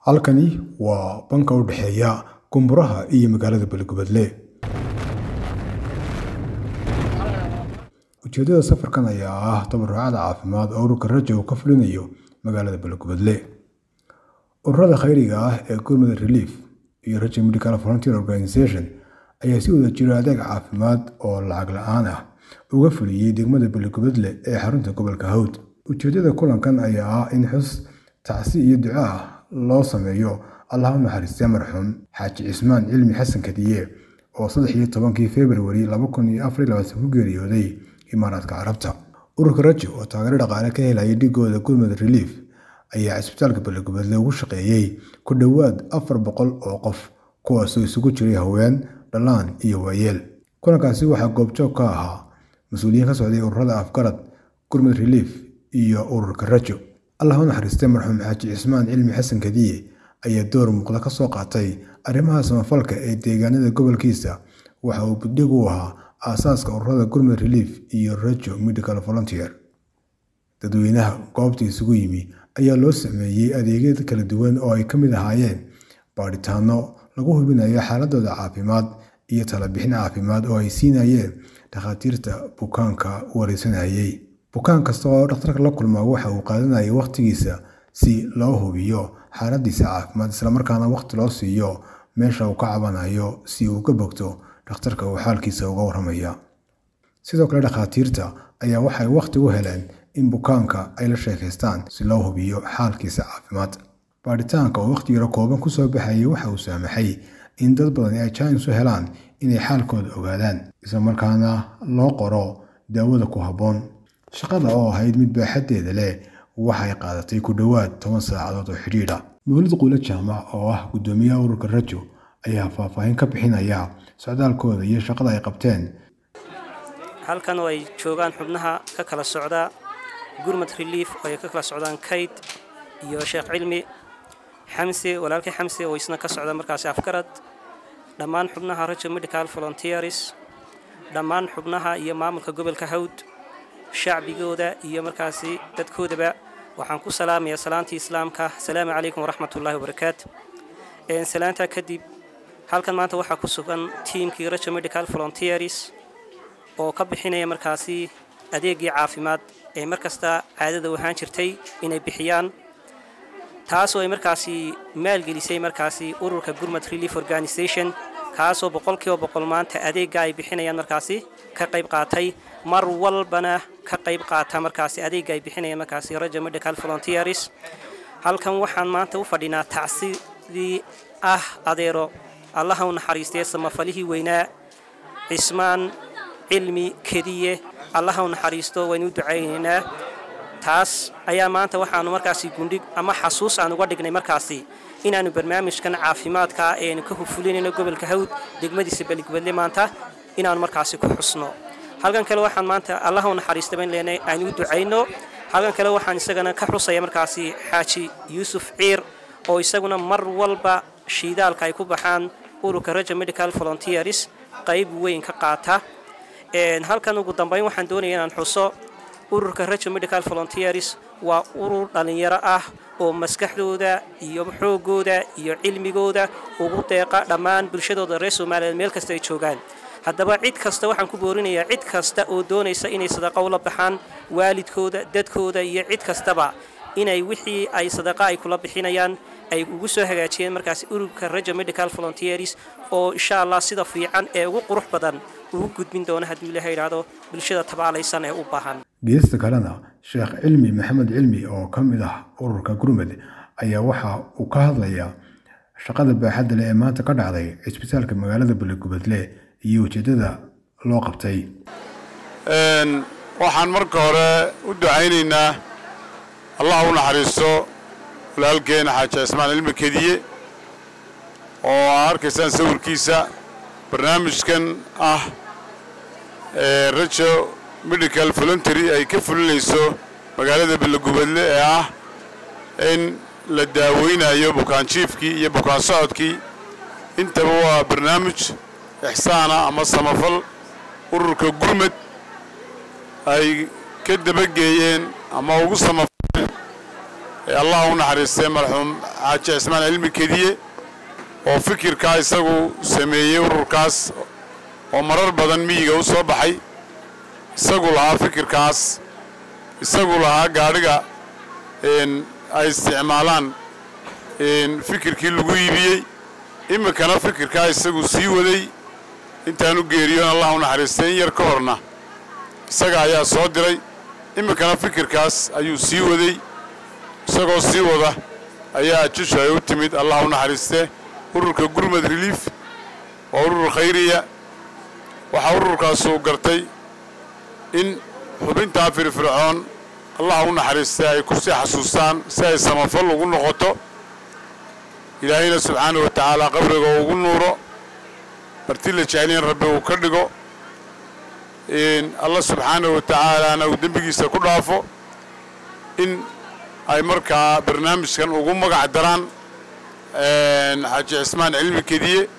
halkani waa banka u dhexeeya kumburaha iyo magaalada belegubadle ujeedada safarkan ayaa ah tabarucada caafimaad oo ururka raja uu ka fulinayo magaalada belegubadle ururada khayriga ah ee gurmud relief iyo raja medical volunteer organization ayaa si wada jiro adeeg caafimaad oo lacag la-aan ah uga fuliyey degmada belegubadle ee xarunta gobolka hawd ujeedada kulankan ayaa ah in xus tacsi iyo duco ah loo sameeyo allah u naxariistay marxuum xaaji cismaan cilmi xasan kadiye oo saddex iyo tobankii februari laba kun iyo afar iyo labaatan ku geeriyooday imaaraadka carabta ururka rajo oo taageero dhaqaale ka helaya dhigooda gurmud relief ayaa cisbitaalka belegubadle ugu shaqeeyey ku dhowaad afar boqol oo qof kuwaasoo isugu jiray haween dhallaan iyo waayeel kulankaasi waxaa goobjoog ka ahaa mas-uuliyiin ka socday ururada afgarad gurmud relief iyo ururka rajo allah u naxariistay marxuum xaaji cismaan cilmi xasan kadiye ayaa door muuqda ka soo qaatay arrimaha samafalka ee deegaanada gobolkiisa waxa uu budhig u ahaa aasaaska ururada gurmud relief iyo rajo medical volunteer dadweynaha goobta isugu yimi ayaa loo sameeyey adeegyo kala duwan oo ay ka mid ahaayeen baadhitaano lagu hubinayo xaaladooda caafimaad iyo talabixin caafimaad oo ay siinayeen dhakhaatiirta bukaanka wareysanayay bukaan kasta oo dhakhtarka la kulmaa waxa uu qaadanayay wakhtigiisa si loo hubiyo xaaladiisa caafimaad islamarkaana wakhti loo siiyo meesha uu ka cabanayo si uu ka bogto dhakhtarka uu xaalkiisa uga waramaya sidoo kale dhakhaatiirta ayaa waxay wakhti u heleen in bukaanka ay la sheekaystaan si loo hubiyo xaalkiisa caafimaad baadhitaanka oo wakhti yaro kooban kusoo baxayay waxa uu saamaxay in dad badani ay jaanis u helaan inay xaalkooda ogaadaan islamarkaana loo qoro daawada ku habboon shaqada oo ahayd mid baaxaddeeda leh waxay qaadatay ku dhowaad toban saacadood oo xidhiidha mawlid quule jaamac oo ah guddoomiyaha ururka rajo ayaa faahfaahin ka bixinaya socdaalkooda iyo shaqada ay qabteen halkan oo ay joogaan xubnaha ka kala socda gurmud relief oo ay ka kala socdaan kayd iyo sheekh cilmi xamse walaalkii xamse oo isna ka socda markaasi afgarad dhammaan xubnaha rajo medical volunteers dhammaan xubnaha iyo maamulka gobolka hawd shacbigooda iyo markaasi dadkoodaba waxaan ku salaamayaa salaantii islaamka asalaamu calaykum waraxmatullahi wabarakaatu salaantaa kadib halkan maanta waxaa ku sugan tiimkii rajo medical volunteers oo ka bixinaya markaasi adeegii caafimaad ee markasta caadada u ahaan jirtay inay bixiyaan taasoo ay markaasi maalgelisay markaasi ururka gurmud relief organisation kaasoo boqolkiiba boqol maanta adeegga ay bixinayaan markaasi ka qayb qaatay mar walbana ka qayb qaata markaasi adeegga ay bixinayaan markaasi raja medical volunteers halkan waxaan maanta u fadhinaa tacsidii ah adeero allaha u naxariistay samafalihii weynaa cismaan cilmi kediye allaha u naxariisto waynu u ducaynaynaa taas ayaa maanta waxaanu markaasi gundhig ama xasuus aan uga dhignay markaasi inaannu barnaamijkan caafimaadka eenu ka hufulinayno gobolka hawd degmadiisa beligubadle maanta inaannu markaasi ku xusno halkan kale waxaan maanta allaha u naxariista bayn leenay aanu u ducayno halkan kale waxaan isagana ka xusaya markaasi xaaji yuusuf ciir oo isaguna mar walba shiidaalka ay ku baxaan ururka raja medical volunteers qayb weyn ka qaata halkan ugu dambayn waxaan doonaya inaan xuso ururka rajo medical volunteers waa urur dhallinyaro ah oo maskaxdooda iyo xoogooda iyo cilmigooda ugu deeqa dhammaan bulshadooda reer somaliyeed meel kasta ay joogaan haddaba cid kasta waxaan ku boorinayaa cid kasta oo doonaysa inay sadaqa ula baxaan waalidkooda dadkooda iyo cid kastaba inay wixii ay sadaqa ay kula bixinayaan ay ugu soo hagaajiyeen markaasi ururka rajo medical volunteers oo insha allah sida fiican ee ugu qurux badan ugu gudbin doona hadduu ilaha yidhaahdo bulshada tabaalaysan ee u baahan geesta kalena sheekh cilmi maxamed cilmi oo ka mid ah ururka gurmud ayaa waxa uu ka hadlayaa shaqada baaxadda leh ee maanta ka dhacday cisbitaalka magaalada belegubadle iyo ujeedada loo qabtay waxaan marka hore u ducaynaynaa allah u naxariisto walaalkeena xaaji cismaan cilmi kediye oo aa arkaysaan sawirkiisa barnaamijkan ah ee rajo medical voluntary ay ka fulinayso magaalada belegubadle ee ah in la daaweynayo bukaanjiifkii iyo bukaan socodkii intaba waa barnaamij ixsaana ama samafal ururka gurmad ay ka dabageeyeen ama ugu samafaleen ee allah u naxariistay marxuum xaaji cismaan cilmi kediye oo fikirkaa isagu sameeyey ururkaas oo marar badan miyiga u soo baxay isagu lahaa fikirkaas isagu lahaa gaadhiga ay isticmaalaan fikirkii lagu iibiyey iminkana fikirkaa isagu sii waday intaan u geeriyoon allah u naxariistay in yar ka horna isaga ayaa soo diray iminkana fikirkaas ayuu sii waday isagoo sii wada ayaa jishu ay u timid allah u naxariistee ururka gurmad reliif waa urur khayriya waxaa ururkaasuu gartay in xubintaa firfircoon allah u naxariistay ay kusii xasuustaan si ay samafal ugu noqoto ilaahayna subxaana wa tacaala qabriga ugu nuuro marti la jeceliin rabbi uu ka dhigo allah subxaana wa tacaalaana uu dembigiisa ku dhaafo in ay markaa barnaamijkan ugu magac daraan xaaji cismaan cilmi kediye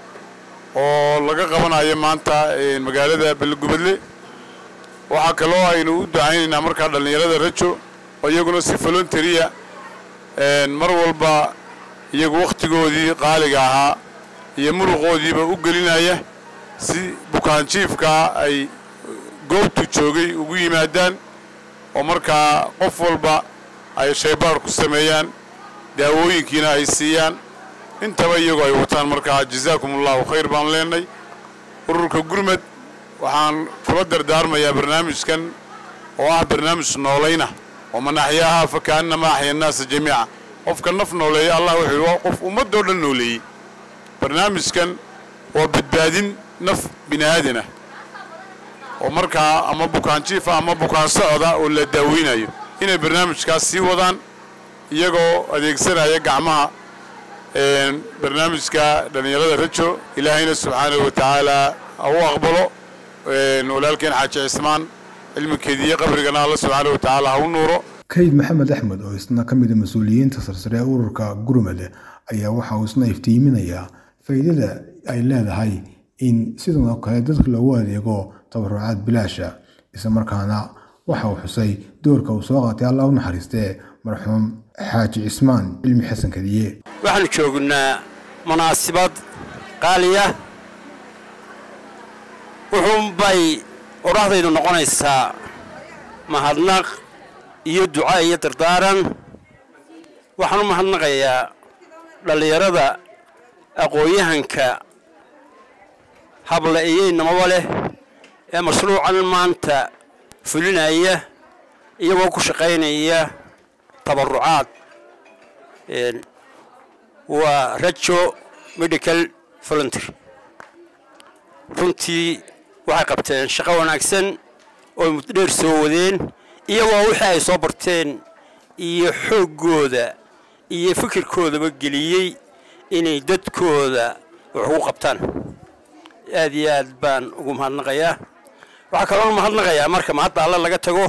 oo laga qabanayo maanta magaalada belegubadle waxaa kaloo aynu u ducaynaynaa markaa dhallinyarada rajo oo iyaguna si volonteriya mar walba iyagu wakhtigoodii qaaliga ahaa iyo muruqoodiiba u gelinaya si bukaanjiifkaa ay goobtu joogay ugu yimaadaan oo markaa qof walba ay shaybaar ku sameeyaan daawooyinkiina ay siiyaan intaba iyagoo ay wataan markaa jazaakum allahu khayr baan leenay ururka gurmad waxaan kula dardaarmayaa barnaamijkan oo ah barnaamij noolayna oo man axyaahaa fa kaannama axya annaasa jamiica qofka naf nooleeya allah wuxuu yidhi waa qof ummaddoo dhan nooleeyey barnaamijkan waa badbaadin naf bini aadanah oo markaa ama bukaanjiifa ama bukaan socda oo la daaweynayo inay barnaamijkaas sii wadaan iyagoo adeegsanaya gacmaha barnaamijka dhallinyarada rajo ilaahayna subxaanahu wa tacaala ha u aqbalo walaalkeen xaaji cismaan cilmikeediiyo qabrigana alla subxaanahu wa tacaala ha u nuuro kayd maxamed axmed oo isna ka mid a mas-uuliyiinta sarsare ee ururka gurmad ayaa waxa uu isna iftiiminayaa faa'iidada ay leedahay in sidan oo kale dadka loogu adeego tabarucaad bilaasha isla markaana waxa uu xusay doorka uu soo qaatay allah u naxariistee marxuum xaaji cismaan cilmi xasan kadiye waxaanu joognaa munaasibad qaaliya wuxuunbay odhahdaydu noqonaysaa mahadnaq iyo duca iyo dardaaran waxaan u mahadnaqayaa dhallinyarada aqoon-yahanka habla iyo inamaba leh ee mashruucan maanta fulinaya iyagoo ku shaqaynaya tabarucaad waa rajo medical voluntery runtii waxay qabteen shaqo wanaagsan oo muddo dheer soo wadeen iyagoo wixii ay soo barteen iyo xooggooda iyo fikirkoodaba geliyey inay dadkooda wax ugu qabtaan aad iyo aad baan ugu mahadnaqayaa waxaa kaloo mahadnaqayaa marka mahadda alle laga tago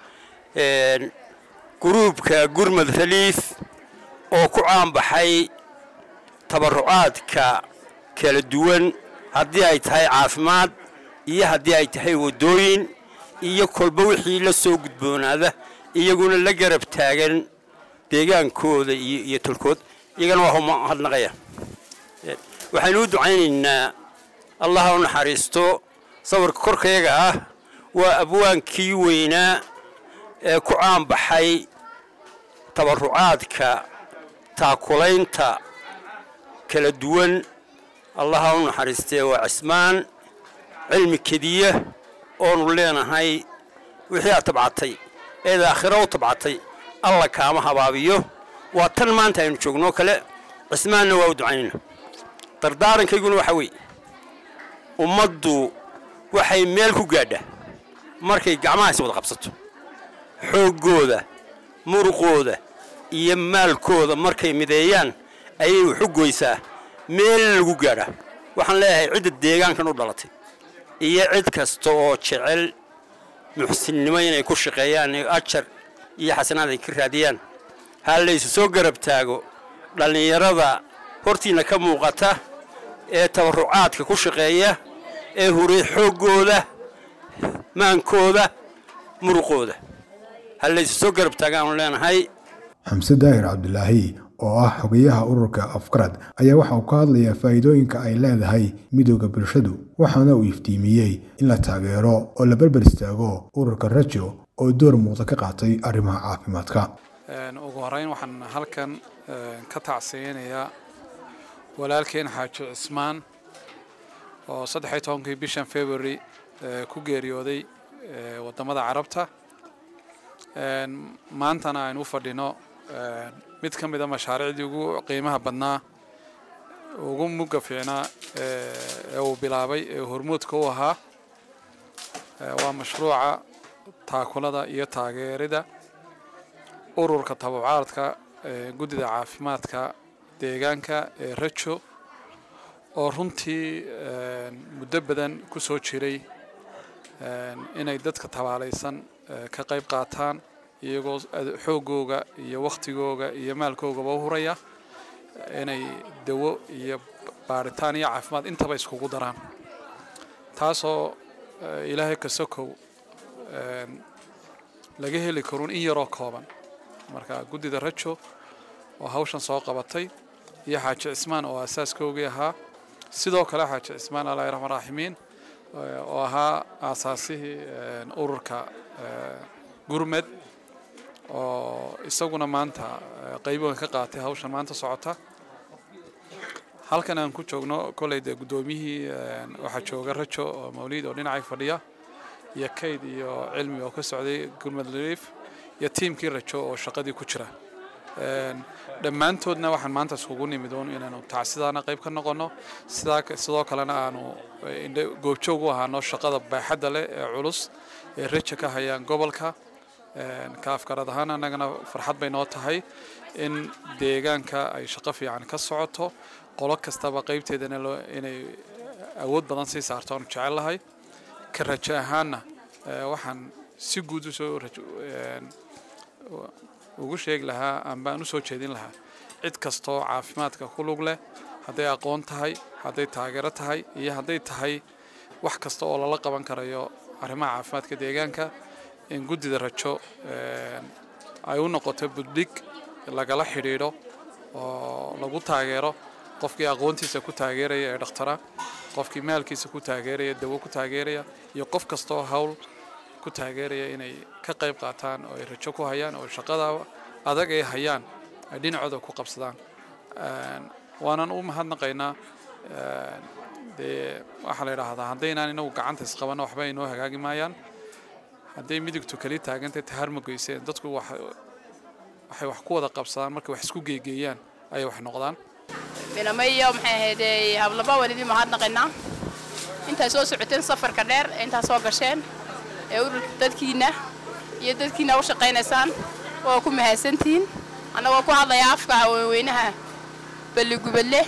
guruubka gurmad reliif oo ku caanbaxay tabarucaadka kala duwan haddii ay tahay caafimaad iyo haddii ay tahay waddooyin iyo kolba wixii la soo gudboonaada iyaguna la garab taagan deegaankooda iyo iyo tolkood iyagana waa mahadnaqaya waxaynu u ducaynaynaa allaha u naxariisto sawirka korkayaga ah waa abwaankii weynaa ee ku caanbaxay tabarucaadka taakulaynta kala duwan allaha u naxariistee waa cismaan cilmi kediya oonu leenahay wixii aad tabcatay eed aakhiro u tabcatay alla kaama habaabiyo waa tan maanta aynu joognoo kale cismaanna waa u ducaynayna dardaarankayguna waxaa weeye ummaddu waxay meel ku gaadhaa markay gacmahaasi wada qabsato xooggooda muruqooda iyo maalkooda markay mideeyaan ayay waxu goysaa meel lagu gaadhaa waxaan leeyahay cidda deegaankan u dhalatay iyo cid kasta oo jecel muxsinnimo inay ku shaqeeyaan ee ajar iyo xasanaad ay ka raadiyaan ha laysu soo garab taago dhallinyarada hortiinna ka muuqata ee tabarucaadka ku shaqeeya ee huray xooggooda maankooda muruqooda ha laysu soo garab taagaanu leenahay xamse daahir cabdulaahi oo ah xogayaha ururka afkarad ayaa waxa uu ka hadlayaa faa'iidooyinka ay leedahay midooda bulshadu waxaana uu iftiimiyey in la taageero oo la berber istaago ururka rajo oo door muuqda ka qaatay arrimaha caafimaadka ugu horeyn waxaan halkan ka tacsiyeynayaa walaalkeen xaaji cismaan oo saddexiy tobankii bishan february ku geeriyooday waddamada carabta maantana aynu u fadhino mid ka mid a mashaariicdii ugu qiimaha badnaa ugu mugga fiicnaa ee uu bilaabay ee hormuudka u ahaa waa mashruuca taakulada iyo taageerida ururka tababacaadka guddida caafimaadka deegaanka ee rajo oo runtii muddo badan ku soo jiray inay dadka tabaalaysan ka qayb qaataan iyagoo xoogooga iyo wakhtigooga iyo maalkoogaba u huraya inay dawo iyo baaritaan iyo caafimaad intaba iskugu daraan taasoo ilaahay ka sokow laga heli karuun in yaroo kooban marka guddida rajo oo hawshan soo qabatay iyo xaaji cismaan oo aasaaskoogii ahaa sidoo kale xaaji cismaan allahi raxmaan raaximiin oo ahaa aasaasihii ururka gurmed oo isaguna maanta qayboga ka qaatay hawshan maanta socota halkan aan ku joogno kolley dee guddoomiyihii waxaa jooga rajo oo mawliid oo dhinacay fadhiya iyo kayd iyo cilmi oo ka socday gurmed relief iyo tiimkii rajo oo shaqadii ku jira dhammaantoodna waxaan maanta iskugu nimid uun inaanu tacsidaana qayb ka noqonno sidaa sidoo kalena aanu goobjoog u ahaano shaqada baaxadda leh ee culus ee raja ka hayaan gobolka ka afkarad ahaan annagana farxad bay noo tahay in deegaanka ay shaqo fiican ka socoto qolo kastaba qaybteedana inay awood badan sii saarto aanu jecel lahay ka rajo ahaanna waxaan si guud usoo ugu sheegi lahaa amba aan usoo jeedin lahaa cid kastoo caafimaadka ku lug leh hadday aqoon tahay hadday taageero tahay iyo hadday tahay wax kasta oo lala qaban karayo arrimaha caafimaadka deegaanka in guddida rajo ay u noqoto buddhig lagala xidhiidho oo lagu taageero qofkii aqoontiisa ku taageeraya ee dhakhtara qofkii maalkiisa ku taageeraya dawo ku taageeraya iyo qof kastoo hawl ku taageeraya inay ka qayb qaataan oo ay rajo ku hayaan oo shaqada adag ay hayaan ay dhinacooda ku qabsadaan waanan u mahadnaqaynaa dee waxaa la yidhaahdaa haddaynaan inagu gacanta isqabanno waxba ay noo hagaagi maayaan hadday midigtu kali taagantay taharma geyseen dadku waxay wax ku wada qabsadaan markay wax isku geegeeyaan ayay wax noqdaan binamayo maxay ahayd hablaba walidii mahadnaqaynaa intaa soo socoteen safarka dheer intaa soo gasheen ee ururka dadkiina iyo dadkiina u shaqaynaysaan oo ku mahadsantihiin annagoo ku hadlaya afka haweenweynaha balligubadle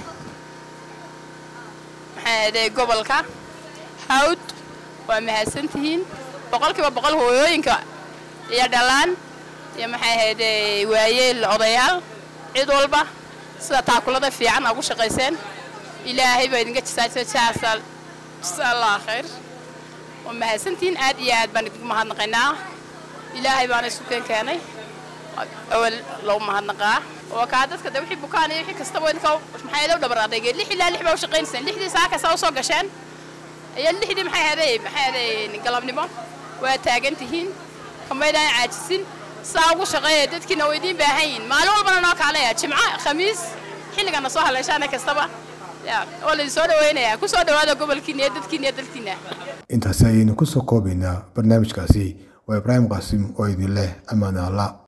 maxay ahayd gobolka hawd waa mahadsantihiin boqolkiiba boqol hooyooyinka iyo dhalaan iyo maxay ahayd waayeel odayaal cid walba sida taakulada fiican ugu shaqayseen ilaahay baa idinka jisaajaa allah khayr waa mahadsantihiin aad iyo aad baan idinku mahadnaqaynaa ilaahay baana isu keen keenay awal lagu mahadnaqaa oo kaa dadka de wixii bukaan iyo wixii kastaba idinka maxay ahayd u dhabar adeegeen lix ilaa lix baa u shaqaynayseen lixdii saa kasta u soo gasheen iyo lixdii maxay ahaday maxay ahaday galabnimo waa taagan tihiin kamaydaan caajisin saa ugu shaqeeya dadkiina waa idiin baahan yihiin maalin walbana noo kaaleya jimco khamiis xilligana soo haleeshaana kastaba oo laydin soo dhawaynayaa ku soo dhawaada gobolkiina iyo dadkiina iyo dalkiina intaasi ayaynu ku soo koobaynaa barnaamijkaasi waa ibraahim qaasim oo idin leh ammaane alla